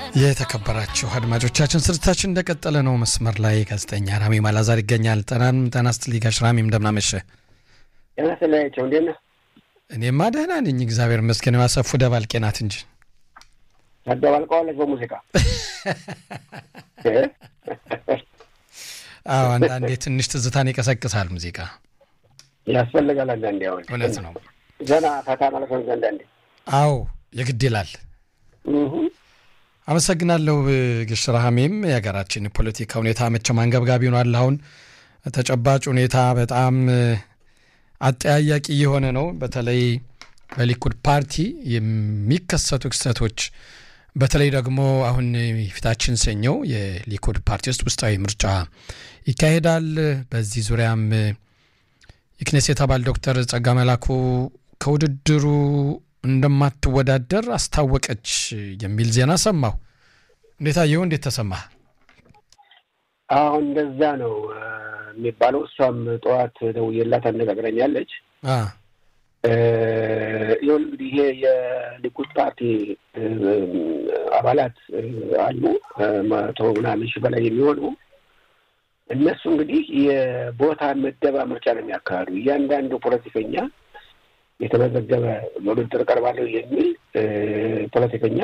የተከበራችሁ አድማጮቻችን ስርጭታችን እንደቀጠለ ነው። መስመር ላይ ጋዜጠኛ ራሚ ማላዛር ይገኛል። ጠናን ጠና ስትል ጋሽ ራሚ እንደምናመሸ ጤና ስለያቸው እንዴት ነህ? እኔማ ደህና ነኝ እግዚአብሔር ይመስገን። ያሰፉ ደባልቄ ናት እንጂ ታደባልቀዋለች በሙዚቃ አዎ፣ አንዳንዴ ትንሽ ትዝታን ይቀሰቅሳል ሙዚቃ ያስፈልጋል። አንዳንዴ አሁን እውነት ነው። ዘና ፈታ ማለት ነው። አንዳንዴ አዎ የግድ ይላል። አመሰግናለሁ ግሽ ረሃሜም የሀገራችን ፖለቲካ ሁኔታ መቼም አንገብጋቢ ሆኗል። አሁን ተጨባጭ ሁኔታ በጣም አጠያያቂ የሆነ ነው። በተለይ በሊኩድ ፓርቲ የሚከሰቱ ክስተቶች በተለይ ደግሞ አሁን ፊታችን ሰኞ የሊኩድ ፓርቲ ውስጥ ውስጣዊ ምርጫ ይካሄዳል። በዚህ ዙሪያም የክኔሴት አባል ዶክተር ጸጋ መላኩ ከውድድሩ እንደማትወዳደር አስታወቀች የሚል ዜና ሰማሁ። እንዴት አየሁ? እንዴት ተሰማ? አሁን እንደዛ ነው የሚባለው። እሷም ጠዋት ደውዬላት አነጋግረኛለች። ይሁን እንግዲህ ይሄ የሊኩድ ፓርቲ አባላት አሉ መቶ ምናምን ሺህ በላይ የሚሆኑ እነሱ እንግዲህ የቦታ ምደባ ምርጫ ነው የሚያካሂዱ። እያንዳንዱ ፖለቲከኛ የተመዘገበ ለውድድር ቀርባለሁ የሚል ፖለቲከኛ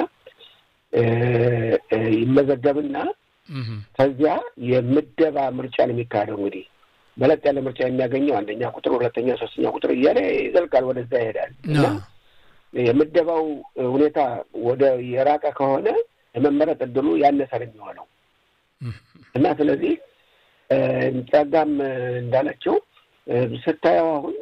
ይመዘገብና ከዚያ የምደባ ምርጫ ነው የሚካሄደው። እንግዲህ በለጥ ያለ ምርጫ የሚያገኘው አንደኛ ቁጥር፣ ሁለተኛ፣ ሶስተኛ ቁጥር እያለ ይዘልቃል፣ ወደዛ ይሄዳል እና የምደባው ሁኔታ ወደ የራቀ ከሆነ የመመረጥ እድሉ ያነሰ ነው የሚሆነው እና ስለዚህ ጸጋም እንዳለችው ስታየው አሁን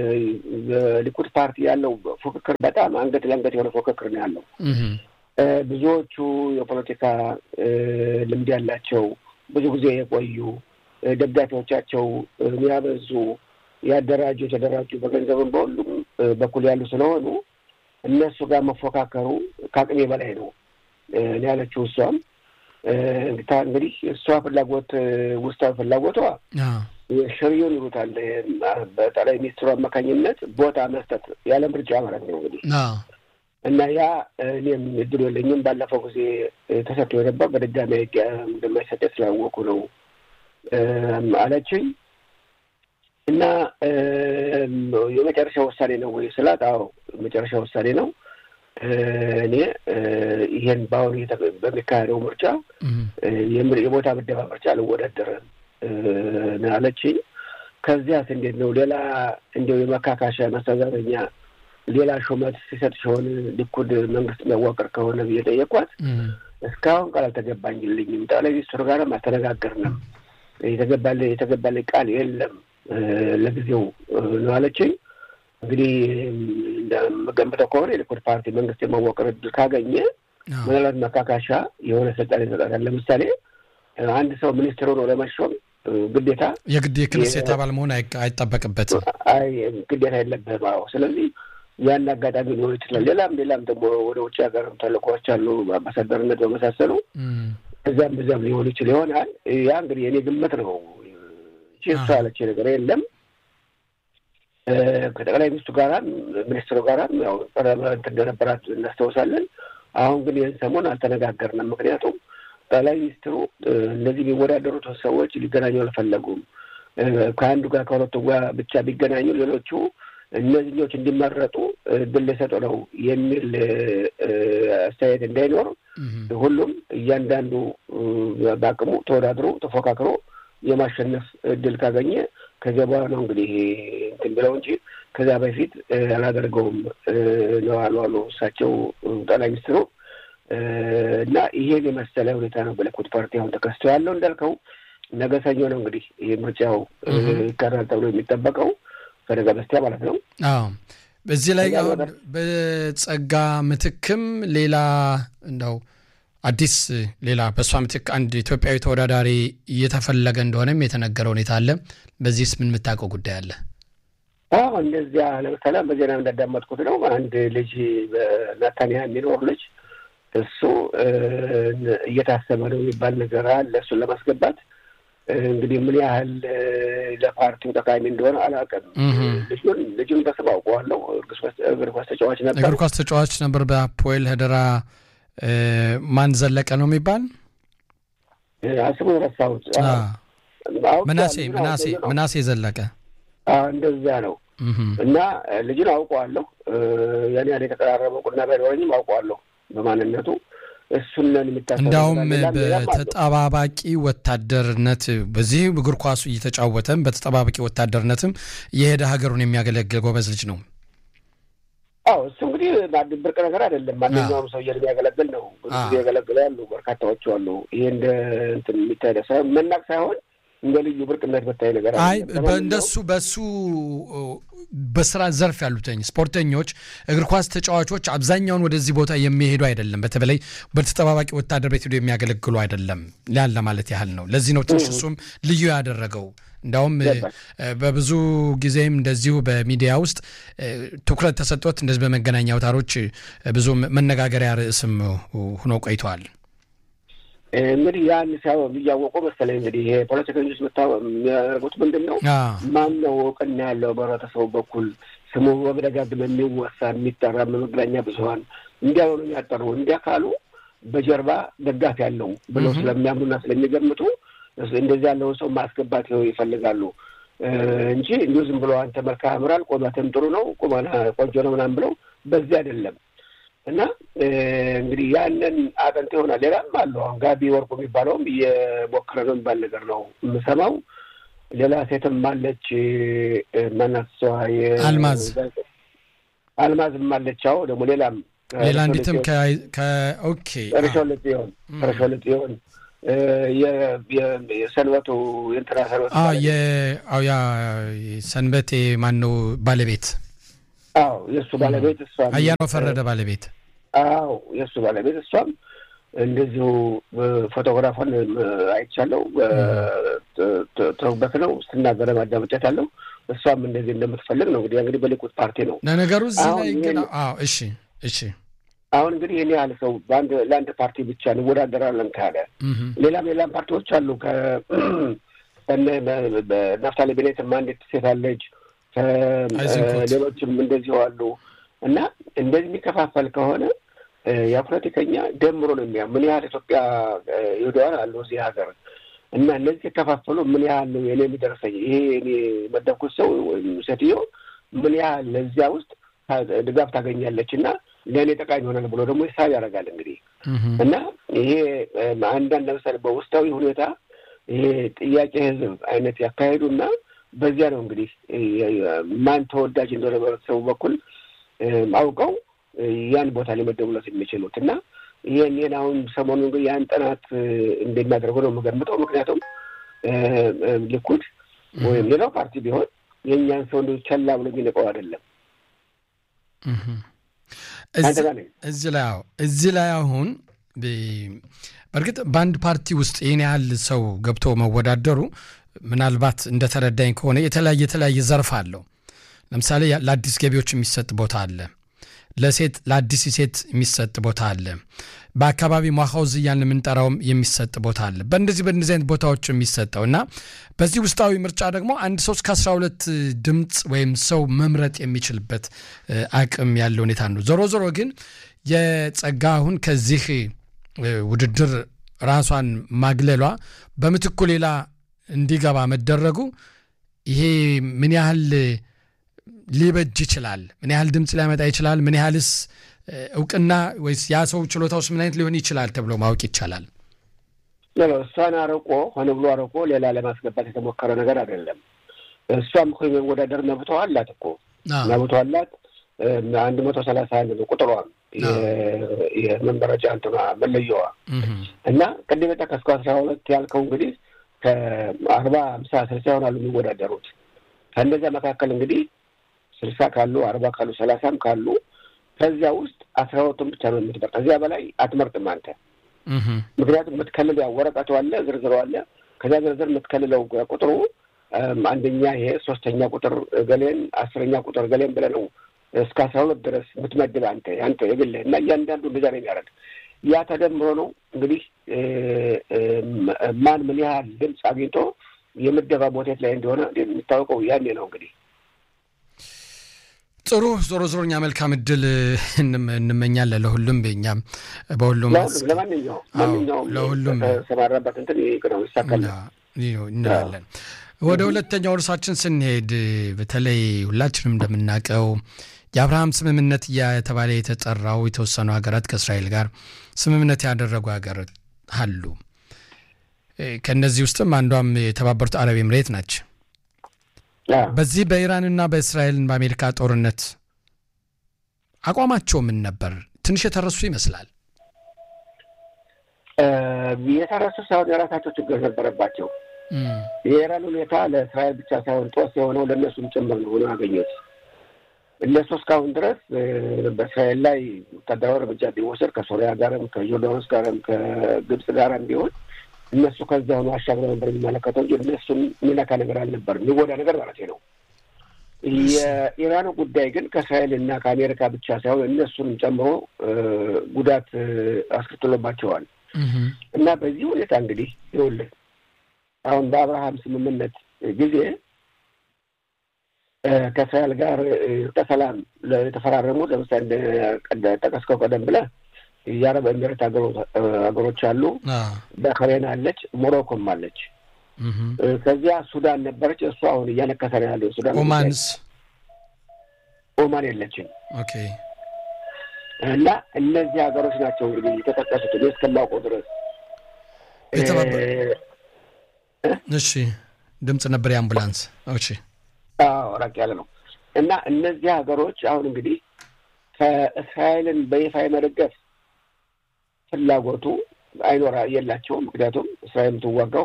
ሊኩድ ፓርቲ ያለው ፉክክር በጣም አንገት ለአንገት የሆነ ፉክክር ነው ያለው። ብዙዎቹ የፖለቲካ ልምድ ያላቸው ብዙ ጊዜ የቆዩ ደጋፊዎቻቸው የሚያበዙ ያደራጁ የተደራጁ በገንዘብም በሁሉም በኩል ያሉ ስለሆኑ እነሱ ጋር መፎካከሩ ከአቅሜ በላይ ነው ያለችው እሷም እንግዲህ እሷ ፍላጎት ውስጣዊ ፍላጎቷ ሽሪዮን ይሉታል በጠቅላይ ሚኒስትሩ አማካኝነት ቦታ መስጠት ያለ ምርጫ ማለት ነው እንግዲህ እና ያ እኔም እድሉ የለኝም። ባለፈው ጊዜ ተሰጥቶ የነበር በድጋሚ እንደማይሰጠ ስላወቁ ነው አለችኝ። እና የመጨረሻ ውሳኔ ነው ወይ ስላት፣ አዎ የመጨረሻ ውሳኔ ነው። እኔ ይሄን በአሁኑ በሚካሄደው ምርጫ የቦታ ምደባ ምርጫ አልወዳደርም አለችኝ። ከዚያስ እንዴት ነው ሌላ እንዲያው የመካካሻ ማስተዛዘኛ ሌላ ሹመት ሲሰጥ ሲሆን ሊኩድ መንግስት የሚያዋቅር ከሆነ ብዬ ጠየኳት። እስካሁን ቃል አልተገባኝልኝም። ጠቅላይ ሚኒስትሩ ጋርም አልተነጋገርንም። የተገባለ የተገባለ ቃል የለም ለጊዜው ነው አለችኝ። እንግዲህ እንደምገምተው ከሆነ የሊኩድ ፓርቲ መንግስት የማዋቀር እድል ካገኘ ምናልባት መካካሻ የሆነ ስልጣን ይሰጣታል። ለምሳሌ አንድ ሰው ሚኒስትር ሆኖ ለመሾም ግዴታ የግድ የክኔሴት አባል መሆን አይጠበቅበትም። አይ ግዴታ የለብህም። አዎ ስለዚህ ያን አጋጣሚ ሊሆን ይችላል። ሌላም ሌላም ደግሞ ወደ ውጭ ሀገር ተልእኮዎች አሉ፣ አምባሳደርነት በመሳሰሉ እዚያም በዚያም ሊሆን ይችል ይሆናል። ያ እንግዲህ የኔ ግምት ነው። እሱ ያለች ነገር የለም። ከጠቅላይ ሚኒስትሩ ጋራም ሚኒስትሩ ጋራም ያው እንትን እንደነበራት እናስታውሳለን። አሁን ግን ይህን ሰሞን አልተነጋገርንም። ምክንያቱም ጠቅላይ ሚኒስትሩ እነዚህ የሚወዳደሩት ሰዎች ሊገናኙ አልፈለጉም። ከአንዱ ጋር ከሁለቱ ጋር ብቻ ቢገናኙ ሌሎቹ እነዚህኞች እንዲመረጡ እድል ሊሰጡ ነው የሚል አስተያየት እንዳይኖር ሁሉም እያንዳንዱ በአቅሙ ተወዳድሮ ተፎካክሮ የማሸነፍ እድል ካገኘ ከዚያ በኋላ ነው እንግዲህ እንትን ብለው እንጂ ከዚያ በፊት አላደርገውም ነው አሉ አሉ እሳቸው ጠቅላይ ሚኒስትሩ እና ይሄን የመሰለ ሁኔታ ነው በሊኩድ ፓርቲ አሁን ተከስቶ ያለው። እንዳልከው ነገ ሰኞ ነው እንግዲህ ይህ ምርጫው ይካሄዳል ተብሎ የሚጠበቀው ከነገ በስቲያ ማለት ነው። አዎ በዚህ ላይ አሁን በጸጋ ምትክም ሌላ እንደው አዲስ ሌላ በእሷ ምትክ አንድ ኢትዮጵያዊ ተወዳዳሪ እየተፈለገ እንደሆነም የተነገረ ሁኔታ አለ። በዚህስ ምን የምታውቀው ጉዳይ አለ? አዎ እንደዚያ ለምሳሌ በዜና እንዳዳመጥኩት ነው አንድ ልጅ በናታንያ የሚኖር ልጅ እሱ እየታሰበ ነው የሚባል ነገር አለ። እሱን ለማስገባት እንግዲህ ምን ያህል ለፓርቲው ጠቃሚ እንደሆነ አላውቅም። ልጁን ልጁን በስም አውቀዋለሁ። እግር ኳስ ተጫዋች ነበር። እግር ኳስ ተጫዋች ነበር። በአፖኤል ሄደራ ማን ዘለቀ ነው የሚባል አስቡ ረሳሁት። ምናሴ ምናሴ ምናሴ ዘለቀ እንደዛ ነው። እና ልጅን አውቀዋለሁ። ያን ያህል የተቀራረበ ቁና ባይኖረኝም አውቀዋለሁ በማንነቱ እሱንን የሚታሰ እንዲያውም በተጠባባቂ ወታደርነት በዚህ እግር ኳሱ እየተጫወተም በተጠባባቂ ወታደርነትም የሄደ ሀገሩን የሚያገለግል ጎበዝ ልጅ ነው። አዎ እሱ እንግዲህ ብርቅ ነገር አይደለም። ማንኛውም ሰው የሚያገለግል ነው። ብዙ ጊዜ ያገለግለ ያሉ በርካታዎች አሉ። ይሄ እንደ እንትን የሚታይ መናቅ ሳይሆን እንደ ልዩ ብርቅነት በታይ ነገር አይ እንደሱ በሱ በስራ ዘርፍ ያሉትኝ ስፖርተኞች፣ እግር ኳስ ተጫዋቾች አብዛኛውን ወደዚህ ቦታ የሚሄዱ አይደለም። በተለይ በተጠባባቂ ወታደር ቤት ሄዶ የሚያገለግሉ አይደለም ያን ለማለት ያህል ነው። ለዚህ ነው ትንሽ እሱም ልዩ ያደረገው። እንዲያውም በብዙ ጊዜም እንደዚሁ በሚዲያ ውስጥ ትኩረት ተሰጥቶት እንደዚህ በመገናኛ አውታሮች ብዙ መነጋገሪያ ርዕስም ሆኖ ቆይተዋል። እንግዲህ ያን ሲያው እያወቁ መሰለኝ እንግዲህ ይሄ ፖለቲከኞች የሚያደርጉት ምንድን ነው? ማን ነው እውቅና ያለው በህብረተሰቡ በኩል ስሙ በመደጋግም የሚወሳ የሚጠራ በመገናኛ ብዙኃን እንዲያሆኑ የሚያጠሩ እንዲያ ካሉ በጀርባ ደጋፊ ያለው ብለው ስለሚያምኑና ስለሚገምቱ እንደዚህ ያለውን ሰው ማስገባት ይፈልጋሉ እንጂ እንዲሁ ዝም ብሎ አንተ መልክህ ያምራል፣ ቁመትም ጥሩ ነው፣ ቁመና ቆንጆ ነው ምናምን ብለው በዚህ አይደለም። እና እንግዲህ ያንን አጥንት ይሆናል። ሌላም አለው አሁን ጋቢ ወርቁ የሚባለውም እየሞከረ ነው የሚባል ነገር ነው የምሰማው። ሌላ ሴትም አለች ማናት እሷ አልማዝ አልማዝም አለች። አዎ ደግሞ ሌላም ሌላ እንዲትም ከኦኬ ረሾልጥ ይሆን ረሾልጥ ይሆን የሰንበቱ የእንትና ሰንበት ያ ሰንበቴ ማን ነው ባለቤት? አዎ የእሱ ባለቤት እሷ አያናው ፈረደ ባለቤት። አዎ የእሱ ባለቤት እሷም እንደዚሁ ፎቶግራፏን አይቻለው ተውበት ነው ስትናገረ ማዳመጫት አለው። እሷም እንደዚህ እንደምትፈልግ ነው እንግዲህ እንግዲህ በሊኩድ ፓርቲ ነው ለነገሩ እዚህ ላይ ግን እሺ እሺ አሁን እንግዲህ ይህን ያህል ሰው በአንድ ለአንድ ፓርቲ ብቻ እንወዳደራለን ካለ ሌላም ሌላም ፓርቲዎች አሉ። ናፍታሊ ቤኔትም አንዲት ሴት አለች፣ ሌሎችም እንደዚሁ አሉ። እና እንደዚህ የሚከፋፈል ከሆነ ያ ፖለቲከኛ ደምሮ ነው የሚያ ምን ያህል ኢትዮጵያ ይሁዳዋን አሉ እዚህ ሀገር እና እነዚህ የከፋፈሉ ምን ያህል ነው የኔ የሚደርሰኝ ይሄ እኔ መደብኩት ሰው ወይም ሴትዮ ምን ያህል ለዚያ ውስጥ ድጋፍ ታገኛለች እና ለእኔ ጠቃሚ ይሆናል ብሎ ደግሞ ሂሳብ ያደርጋል እንግዲህ እና ይሄ አንዳንድ ለምሳሌ በውስጣዊ ሁኔታ ይሄ ጥያቄ ህዝብ አይነት ያካሄዱና በዚያ ነው እንግዲህ ማን ተወዳጅ እንደሆነ በህብረተሰቡ በኩል አውቀው ያን ቦታ ሊመደቡለት የሚችሉት እና ይህን ይህን አሁን ሰሞኑ እንግዲህ ያን ጥናት እንደሚያደርገው ነው የምገምጠው። ምክንያቱም ሊኩድ ወይም ሌላው ፓርቲ ቢሆን የእኛን ሰው እንደ ቸላ ብሎ የሚንቀው አይደለም። እዚህ ላይ አዎ እዚህ ላይ አሁን በእርግጥ በአንድ ፓርቲ ውስጥ ይህን ያህል ሰው ገብቶ መወዳደሩ ምናልባት እንደተረዳኝ ከሆነ የተለያየ የተለያየ ዘርፍ አለው። ለምሳሌ ለአዲስ ገቢዎች የሚሰጥ ቦታ አለ። ለሴት ለአዲስ ሴት የሚሰጥ ቦታ አለ። በአካባቢ ሟኻውዝ እያልን የምንጠራውም የሚሰጥ ቦታ አለ። በእንደዚህ በእንደዚህ አይነት ቦታዎች የሚሰጠው እና በዚህ ውስጣዊ ምርጫ ደግሞ አንድ ሰው እስከ አስራ ሁለት ድምፅ ወይም ሰው መምረጥ የሚችልበት አቅም ያለ ሁኔታ ነው። ዞሮ ዞሮ ግን የጸጋ አሁን ከዚህ ውድድር ራሷን ማግለሏ በምትኩ ሌላ እንዲገባ መደረጉ ይሄ ምን ያህል ሊበጅ ይችላል? ምን ያህል ድምፅ ሊያመጣ ይችላል? ምን ያህልስ እውቅና ወይስ ያ ሰው ችሎታውስ ምን አይነት ሊሆን ይችላል ተብሎ ማወቅ ይቻላል? እሷን አርቆ ሆነ ብሎ አርቆ ሌላ ለማስገባት የተሞከረ ነገር አይደለም። እሷም እኮ የመወዳደር መብቷ አላት እኮ መብቷ አላት። አንድ መቶ ሰላሳ አንድ ነው ቁጥሯም የመመረጫ እንትኗ መለየዋ እና ቅድም የጠቀስከው አስራ ሁለት ያልከው እንግዲህ ከአርባ አምሳ ስልሳ ይሆናሉ የሚወዳደሩት ከእነዚያ መካከል እንግዲህ ስልሳ ካሉ አርባ ካሉ ሰላሳም ካሉ ከዚያ ውስጥ አስራ ሁለቱን ብቻ ነው የምትመርጥ። ከዚያ በላይ አትመርጥም አንተ። ምክንያቱም የምትከልለው ያው ወረቀቱ አለ፣ ዝርዝሩ አለ። ከዚያ ዝርዝር የምትከልለው ቁጥሩ አንደኛ ይሄ ሶስተኛ ቁጥር ገሌን፣ አስረኛ ቁጥር ገሌን ብለህ ነው እስከ አስራ ሁለት ድረስ የምትመድብ አንተ አንተ የግልህ እና እያንዳንዱ እንደዛ ነው የሚያደርግ። ያ ተደምሮ ነው እንግዲህ ማን ምን ያህል ድምፅ አግኝቶ የምደባ ቦቴት ላይ እንደሆነ የሚታወቀው ያኔ ነው እንግዲህ ጥሩ ዞሮ ዞሮ እኛ መልካም እድል እንመኛለን ለሁሉም እኛም በሁሉም ለማንኛውም ማንኛውም ለሁሉም ተሰማራበት እንትን ነው ይሳካል እንላለን። ወደ ሁለተኛው እርሳችን ስንሄድ በተለይ ሁላችንም እንደምናውቀው የአብርሃም ስምምነት የተባለ የተጠራው የተወሰኑ ሀገራት ከእስራኤል ጋር ስምምነት ያደረጉ ሀገራት አሉ። ከእነዚህ ውስጥም አንዷም የተባበሩት አረብ ኤምሬት ናቸው። በዚህ በኢራንና በእስራኤል በአሜሪካ ጦርነት አቋማቸው ምን ነበር? ትንሽ የተረሱ ይመስላል። የተረሱ ሳይሆን የራሳቸው ችግር ነበረባቸው። የኢራን ሁኔታ ለእስራኤል ብቻ ሳይሆን ጦስ የሆነው ለእነሱም ጭምር ነው ሆኖ ያገኙት። እነሱ እስካሁን ድረስ በእስራኤል ላይ ወታደራዊ እርምጃ ቢወሰድ ከሶሪያ ጋርም ከዮርዳኖስ ጋርም ከግብፅ ጋርም ቢሆን እነሱ ከዚያ ሆኖ አሻግረው ነበር የሚመለከተው እንጂ እነሱን የሚነካ ነገር አልነበር፣ የሚጎዳ ነገር ማለት ነው። የኢራኑ ጉዳይ ግን ከእስራኤል እና ከአሜሪካ ብቻ ሳይሆን እነሱንም ጨምሮ ጉዳት አስከትሎባቸዋል እና በዚህ ሁኔታ እንግዲህ ይኸውልህ አሁን በአብርሃም ስምምነት ጊዜ ከእስራኤል ጋር ከሰላም የተፈራረሙ ለምሳሌ ጠቀስከው ቀደም ብለህ የአረብ ኤሚሬት ሀገሮች አሉ፣ ባህሬን አለች፣ ሞሮኮም አለች። ከዚያ ሱዳን ነበረች። እሱ አሁን እያነከሰ ነው ያለው። ሱዳን ኦማንስ ኦማን የለችም። ኦኬ። እና እነዚህ ሀገሮች ናቸው እንግዲህ የተጠቀሱት እኔ እስከማውቀው ድረስ። እሺ፣ ድምፅ ነበር የአምቡላንስ። እሺ፣ አዎ፣ ራቅ ያለ ነው። እና እነዚህ ሀገሮች አሁን እንግዲህ ከእስራኤልን በይፋ የመደገፍ ፍላጎቱ አይኖራ የላቸውም። ምክንያቱም እስራኤል የምትዋጋው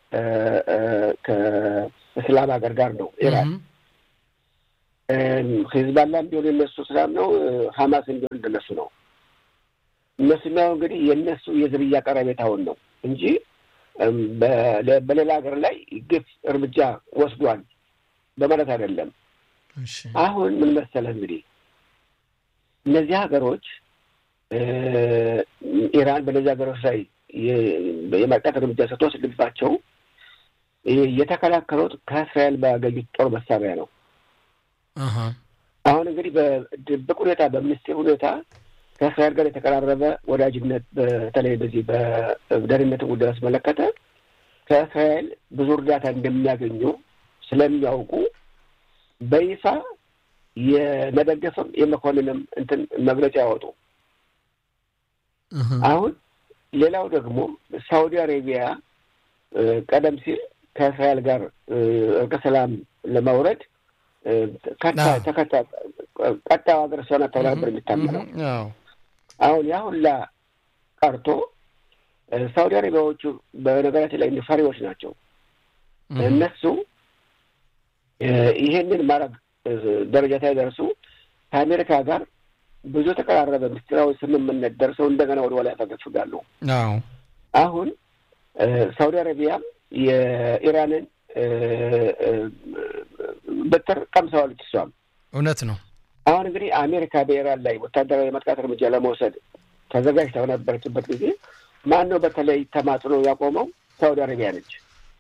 ከእስላም ሀገር ጋር ነው። ኢራን ሂዝባላም ቢሆን የነሱ እስላም ነው፣ ሀማስም ቢሆን እንደነሱ ነው። እነሱ የሚያው እንግዲህ የእነሱ የዝርያ ቀረቤታውን ነው እንጂ በሌላ ሀገር ላይ ግፍ እርምጃ ወስዷል በማለት አይደለም። አሁን ምን መሰለህ እንግዲህ እነዚህ ሀገሮች ኢራን በእነዚህ ሀገሮች ላይ የማጥቃት እርምጃ ስትወስድባቸው የተከላከሉት ከእስራኤል ባገኙት ጦር መሳሪያ ነው። አሁን እንግዲህ በድብቅ ሁኔታ በምስጢር ሁኔታ ከእስራኤል ጋር የተቀራረበ ወዳጅነት በተለይ በዚህ በደህንነት ጉዳይ አስመለከተ ከእስራኤል ብዙ እርዳታ እንደሚያገኙ ስለሚያውቁ በይፋ የመደገፍም የመኮንንም እንትን መግለጫ ያወጡ። አሁን ሌላው ደግሞ ሳውዲ አሬቢያ ቀደም ሲል ከእስራኤል ጋር እርቀ ሰላም ለማውረድ ቀጣዩ ሀገር እሷ ናት ተብላ ነበር የሚታመነው። አሁን ያ ሁላ ቀርቶ ሳውዲ አረቢያዎቹ በነገራችን ላይ ፈሪዎች ናቸው። እነሱ ይሄንን ማድረግ ደረጃ ሳይደርሱ ከአሜሪካ ጋር ብዙ የተቀራረበ ምስጢራዊ ስምምነት ደርሰው እንደገና ወደ ኋላ ያፈገፍጋሉ። አሁን ሳውዲ አረቢያም የኢራንን በትር ቀምሰዋለች። እሷም እውነት ነው። አሁን እንግዲህ አሜሪካ በኢራን ላይ ወታደራዊ የማጥቃት እርምጃ ለመውሰድ ተዘጋጅታ በነበረችበት ጊዜ ማን ነው በተለይ ተማጽኖ ያቆመው? ሳውዲ አረቢያ ነች።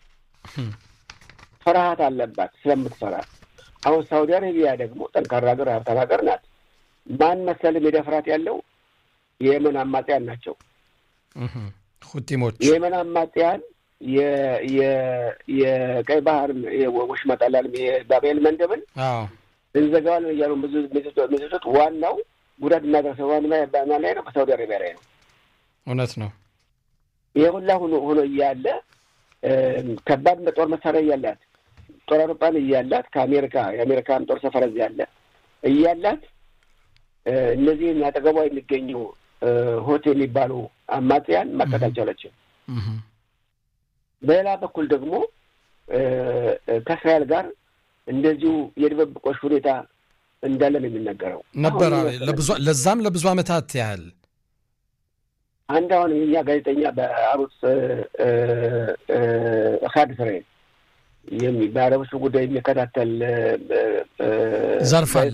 ፍርሃት አለባት ስለምትፈራ። አሁን ሳውዲ አረቢያ ደግሞ ጠንካራ ሀገር፣ ሀብታም ሀገር ናት። ማን መሰልም የደፍራት ያለው የየመን አማጽያን ናቸው። ሁቲሞች የየመን አማጽያን የቀይ ባህር ወሽመጥ አላለም የባቤል መንደብን እንዘጋዋለን እያሉ ብዙ ሚስቶች ዋናው ጉዳት እናደርሰው ዋና ላይ ነው በሳውዲ አረቢያ ላይ ነው። እውነት ነው። ይህ ሁላ ሆኖ ሆኖ እያለ ከባድ ጦር መሳሪያ እያላት ጦር አውሮፕላን እያላት ከአሜሪካ የአሜሪካን ጦር ሰፈር እዚህ ያለ እያላት እነዚህን አጠገቧ የሚገኙ ሆት የሚባሉ አማጽያን ማቀት አልቻለችም። በሌላ በኩል ደግሞ ከእስራኤል ጋር እንደዚሁ የድብብቆሽ ሁኔታ እንዳለ ነው የሚነገረው ነበር። ለዛም ለብዙ ዓመታት ያህል አንድ አሁን የኛ ጋዜጠኛ በአሩስ ሀድ እስራኤል በአረቦች ጉዳይ የሚከታተል ዘርፍ አለ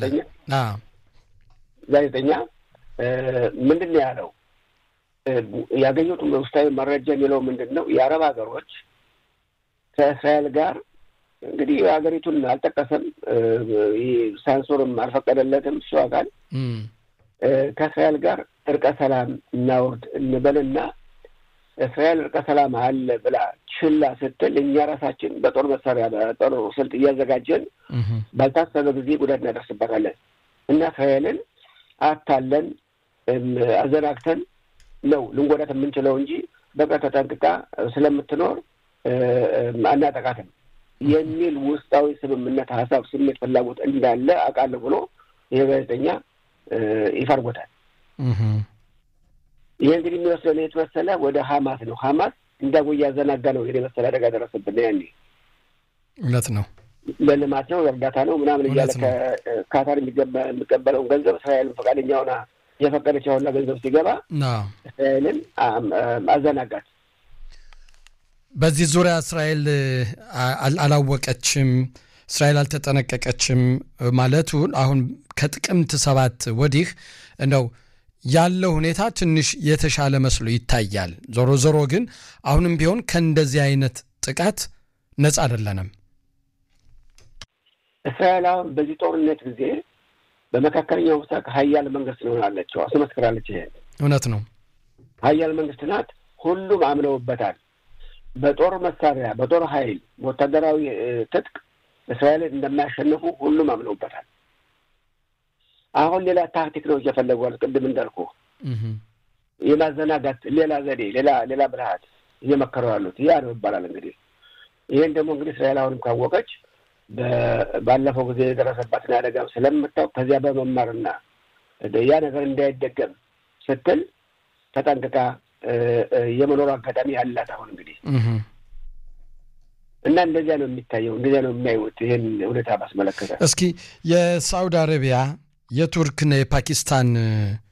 ጋዜጠኛ ምንድን ነው ያለው? ያገኙት ውስጣዊ መረጃ የሚለው ምንድን ነው? የአረብ ሀገሮች ከእስራኤል ጋር እንግዲህ ሀገሪቱን አልጠቀሰም፣ ሳንሱርም አልፈቀደለትም። እሱ አካል ከእስራኤል ጋር እርቀ ሰላም እናውርድ እንበልና እስራኤል እርቀ ሰላም አለ ብላ ችላ ስትል እኛ ራሳችን በጦር መሳሪያ በጦር ስልት እያዘጋጀን ባልታሰበ ጊዜ ጉዳት እናደርስበታለን እና እስራኤልን አታለን አዘናግተን ነው ልንጎዳት የምንችለው እንጂ በቃ ተጠንቅቃ ስለምትኖር አናጠቃትም የሚል ውስጣዊ ስምምነት፣ ሀሳብ፣ ስሜት፣ ፍላጎት እንዳለ አውቃለሁ ብሎ ይህ ጋዜጠኛ ይፋ አድርጎታል። ይህ እንግዲህ የሚወስደው የት መሰለ? ወደ ሀማስ ነው። ሀማስ እንዳጎ እያዘናጋ ነው ይሄን የመሰለ አደጋ ደረሰብን። ያኔ እውነት ነው፣ ለልማት ነው፣ እርዳታ ነው ምናምን እያለ ከካታር የሚቀበለውን ገንዘብ እስራኤልን ፈቃደኛ ሆና የፈቀደች ያሁላ ገንዘብ ሲገባ እስራኤልን አዘናጋት። በዚህ ዙሪያ እስራኤል አላወቀችም፣ እስራኤል አልተጠነቀቀችም ማለቱን አሁን ከጥቅምት ሰባት ወዲህ እንደው ያለው ሁኔታ ትንሽ የተሻለ መስሎ ይታያል። ዞሮ ዞሮ ግን አሁንም ቢሆን ከእንደዚህ አይነት ጥቃት ነጻ አይደለንም። እስራኤል አሁን በዚህ ጦርነት ጊዜ በመካከለኛው ምስራቅ ሀያል መንግስት ሆናለችው አስመስክራለች። ይሄ እውነት ነው። ሀያል መንግስት ናት። ሁሉም አምነውበታል። በጦር መሳሪያ፣ በጦር ኃይል፣ ወታደራዊ ትጥቅ እስራኤልን እንደማያሸንፉ ሁሉም አምነውበታል። አሁን ሌላ ታክቲክ ነው እየፈለጓል። ቅድም እንዳልኩ የማዘናጋት ሌላ ዘዴ፣ ሌላ ሌላ ብልሃት እየመከረው ያሉት ያ ነው ይባላል። እንግዲህ ይህን ደግሞ እንግዲህ እስራኤል አሁንም ካወቀች ባለፈው ጊዜ የደረሰባትን አደጋም ስለምታውቅ ከዚያ በመማርና ያ ነገር እንዳይደገም ስትል ተጠንቅቃ የመኖሩ አጋጣሚ ያላት አሁን እንግዲህ እና እንደዚያ ነው የሚታየው፣ እንደዚያ ነው የሚያዩት ይህን ሁኔታ ባስመለከተ። እስኪ የሳውዲ አረቢያ የቱርክና የፓኪስታን